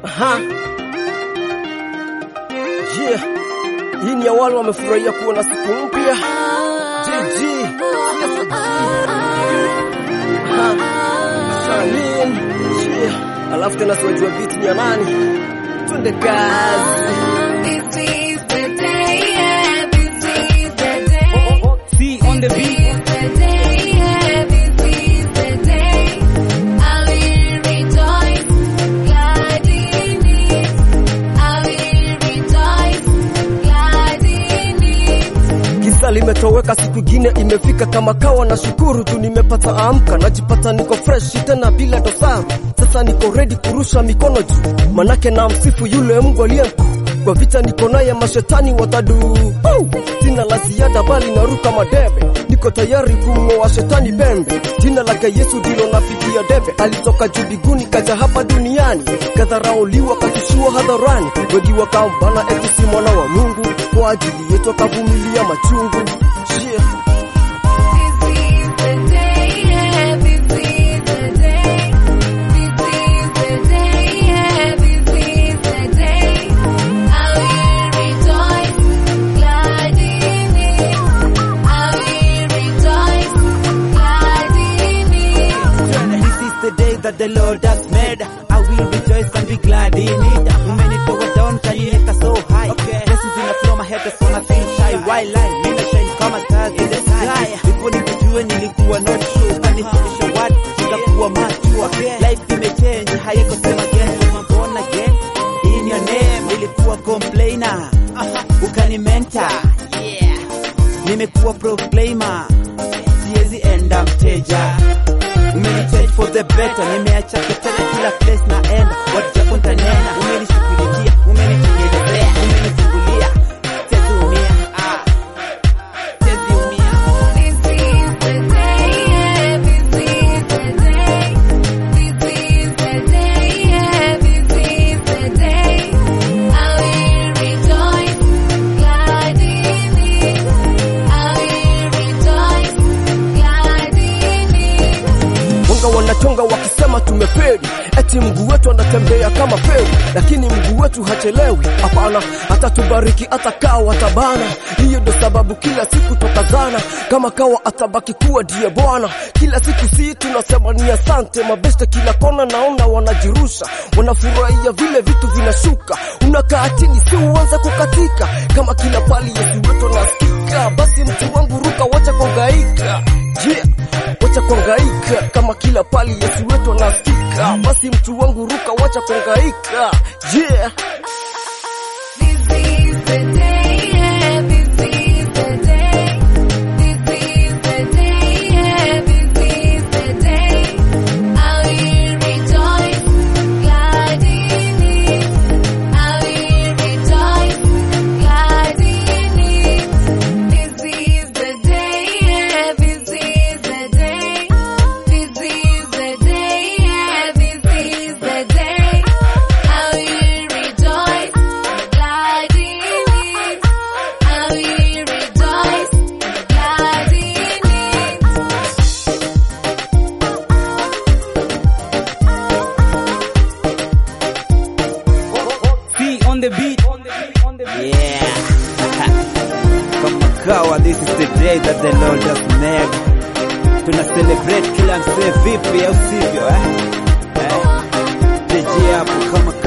Aha. Yeah. Hii ni ya wale wamefurahia kuona siku mpya. GG. Aha. Salim. Yeah. Alafu tena siwajua beat ni ya nani. Twende kazi. This is the day, yeah, this is the day. C on the beat. This is the day, yeah, this is the day. I will rejoice, glad in it. I will rejoice, glad in it. Giza limetoweka, siku ingine imefika, kama kawa na shukuru tu, nimepata amka, najipata niko fresh tena bila dosari. Sasa niko ready kurusha mikono juu, manake na msifu yule Mungu aliye mkuu. Kwa vita niko naye, mashetani watadu. Oh! Sina la ziada, bali naruka madebe, niko tayari kumng'oa shetani pembe. Jina lake Yesu ndilo nafikia debe, alitoka juu mbinguni kaja hapa duniani, kadharauliwa kashushiwa hadharani, wengi wakambana eti si mwana wa Mungu, kwa ajili yetu akavumilia machungu. Yeah. This is the day, yeah, this is the day. This is the day, yeah, this is the day. I will rejoice, glad in it. I will rejoice, glad in it. This is the day that the Lord has made. I will rejoice and be glad in it. Umenitoa down, kaniweka so high. Blessings in the flow, my head is on a feel shy. While I mina shine kama stars in the sky. Before nikujue nilikuwa not true. Kanifundisha what nikakuwa mature. Life imechange, haiko same again. I'm born again. In your name, nilikuwa complainer. Ukanimenta. Yeah. Nimekuwa proclaimer. Siwezi enda mteja umenichange for the better, nimeacha ketele kila place naenda, watu japo ntanena, umenishughulikia, umenitengenezea, umenifungulia, siwezi umia, ah, siwezi umia. This is the day, yeah, this is the day. This is the day, yeah, this is the day. I will rejoice, glad in it. I will rejoice, glad in it. Wanga wanachonga wakisema tumeferi, eti mguu wetu anatembea kama feri, lakini mguu wetu hachelewi. Hapana, atatubariki hata kawa atabana. Hiyo ndo sababu kila siku tokazana, kama kawa atabaki kuwa ndiye Bwana. Kila siku si tunasema ni asante, mabeste kila kona naona wanajirusha, wanafurahia vile vitu vinashuka. Unakaa chini, si uanze kukatika, kama kila pali Yesu wetu anasikika. Basi mtu wangu ruka, wacha kuhangaika, yeah wacha kuhangaika kama kila pali Yesu wetu anasikika. Basi mtu wangu ruka, wacha kuhangaika yeah. This is the day, yeah, this is the day. This is the day, yeah, this is the day. I will rejoice, glad in it. I will rejoice, glad in it. This is the day, yeah, this is the day. This is the day, yeah, this is the day. I will rejoice, glad in it. I will rejoice, glad in it. C on the beat. Yeah. Kama kawa, this is the day that the Lord has made. Tuna celebrate kila msee vipi au sivyo eh? Eh? Jeje hapo kama